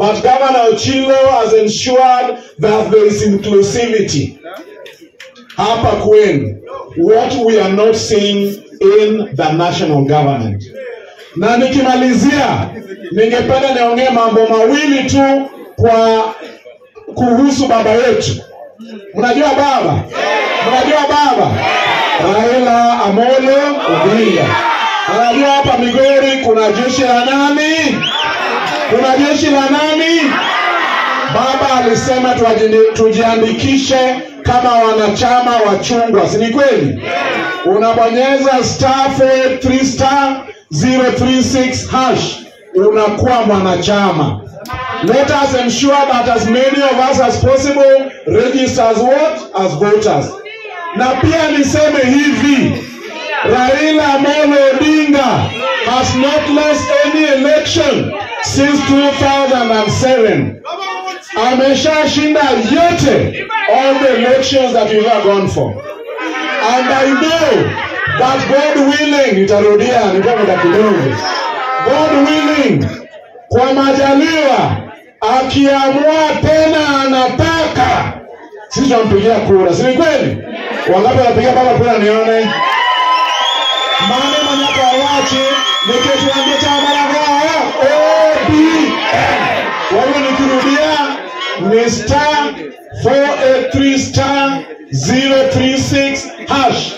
But Governor Ochilo has ensured that there is inclusivity. Hapa kwenu, what we are not seeing in the national government. Na nikimalizia, ningependa niongee mambo mawili tu kwa kuhusu baba yetu. Mnajua baba? Mnajua baba? Raila Amolo Odinga. Unajua hapa Migori kuna jeshi la nani? Kuna jeshi la nani? Baba alisema tuajini- tujiandikishe kama wanachama wa chungwa, si ni kweli? Unabonyeza star 483 star 036 hash, unakuwa mwanachama. Let us ensure that as many of us as possible register as what? As voters. Na pia niseme hivi, Raila Amolo Odinga has not lost any election since 2007. Ameshashinda yote, all the elections that we've ever gone for. And I know that God willing, nitarudia nikomeda kidogo, God willing, kwa majaliwa, akiamua tena anataka, sisi tunampigia kura, si ni kweli? Wangapi wanapigia baba kura nione? Mane manaka wache nikituambia chama la kwao ODM. Kwa hiyo nikirudia ni star 483 star 036 hash.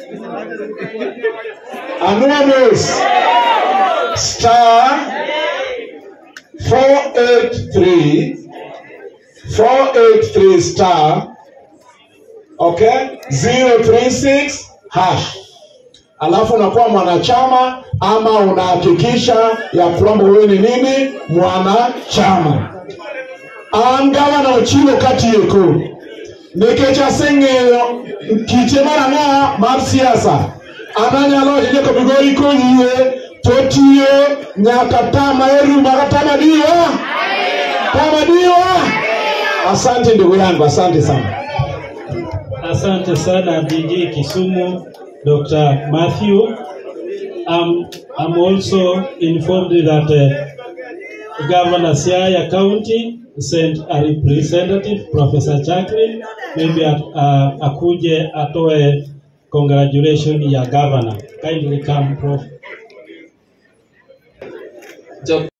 Anonymous star 483 483 star okay 036 hash alafu unakuwa mwanachama ama unahakikisha ya kwamba wewe ni nini mwanachama an gavana ochilo katieko nikech aseng'eyo kite mar ang'o mar siasa an anyalo wacho ni Migori koyie totiyo nyaka tama eruma ka tama diwa tama diwa asante ndugu yangu asante sana Asante sana DG Kisumu, Dr. Matthew. Um, I'm also informed that uh, Governor Siaya County sent a representative, Professor Jacqueline, maybe at, uh, akuje atoe congratulation ya governor. Kindly come, Prof.